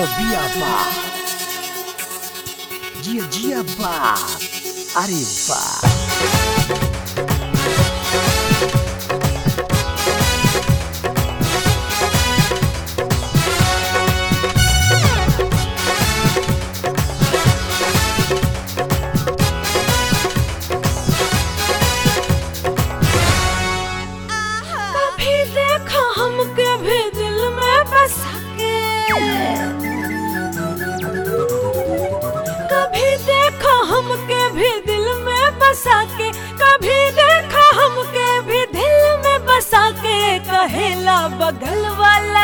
बिया बा जिया जिया बा अरे बा कभी देखा हमके भी दिल में बसा के कभी देखा हमके भी दिल में बसा के कभी देखा हमके भी दिल में बसा के कहेला बगल वाला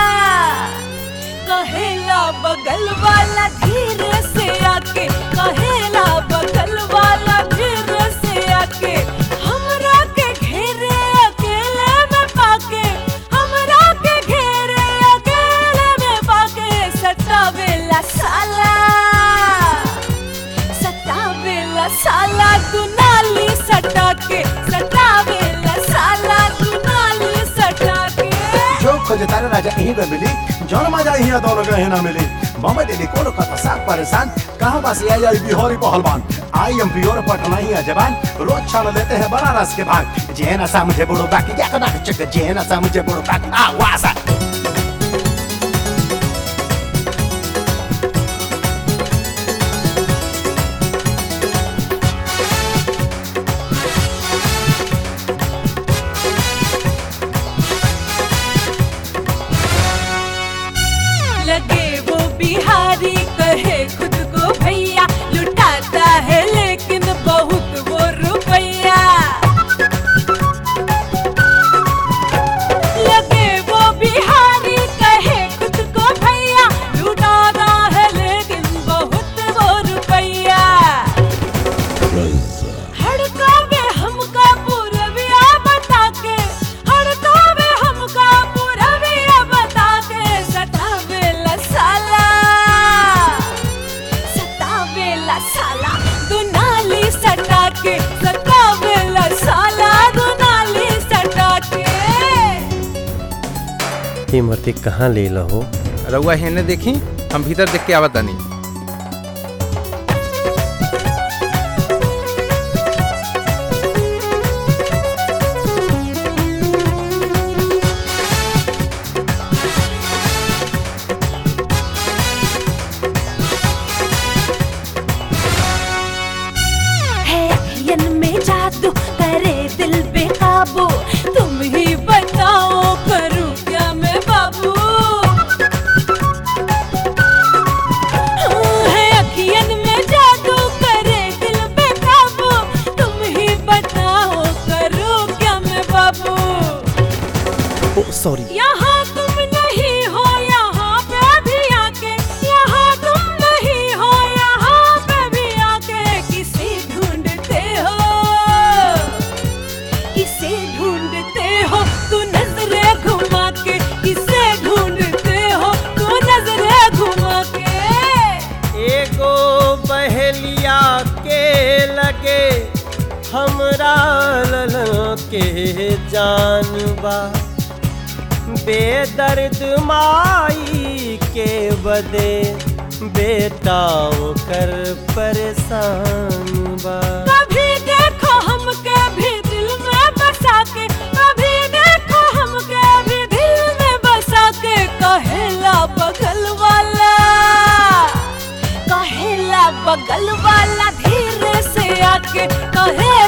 कहेला बगल वाला धीरे से आके कहेला बगल वाला धीरे से आके हमरा के घेरे अकेले में पाके हमरा के घेरे अकेले में पाके सतावेला साला सतावेला साला दुनाली सटा के सतावेला साला दुनाली सटा के जो खोजे तारे राजा यहीं पे मिली जौन मजा यहाँ दोनों के यहाँ ना मिली बॉम्बे दिल्ली कोनो कथा साथ परेशान कहाँ बस ये जाई बिहारी पहलवान आई एम प्योर पटना ही है जवान रोज छान लेते हैं बनारस के भाग जे ना सा मुझे बुड़ो बाकी क्या करना चक जे ना सा मुझे बुड़ो बाकी आ वासा लगे वो बिहारी कहे खुद को भैया लुटाता है लेकिन बहुत वो रुपया लगे वो बिहारी कहे खुद को भैया लुटाता है लेकिन बहुत वो रुपया हड़कावे हमका पूरबिया बता के हड़कावे हमका पूरबिया बता के सतावेला साला सतावेला साला दुनाली सटा के सतावेला साला दुनाली सटा के ये मर्दी कहाँ ले लहो रउआ हेने देखी हम भीतर देख के आवत तानी है यन में जादू करे दिल बेकाबू तुम ही बताओ करूं क्या मैं बाबू हाँ, है अखियन में जादू करे दिल बेकाबू तुम ही बताओ करूं क्या मैं बाबू ओ सॉरी यहाँ तुम नहीं हो यहाँ पे भी आके यहाँ तुम नहीं हो यहाँ पे भी आके किसे ढूंढते हो किसे ढूंढते हो तू नजरे घुमा के किसे ढूंढते हो तू नजरे घुमा के एगो बहेलिया के लगे हमरा ललन के जानबा बेदर्द माई के बदे बेटा कर परेशान बा कभी देखो हमके भी दिल में बसा के कभी देखो हमके भी दिल में बसा के कहेला बगल वाला कहेला बगल वाला धीरे से आके कहे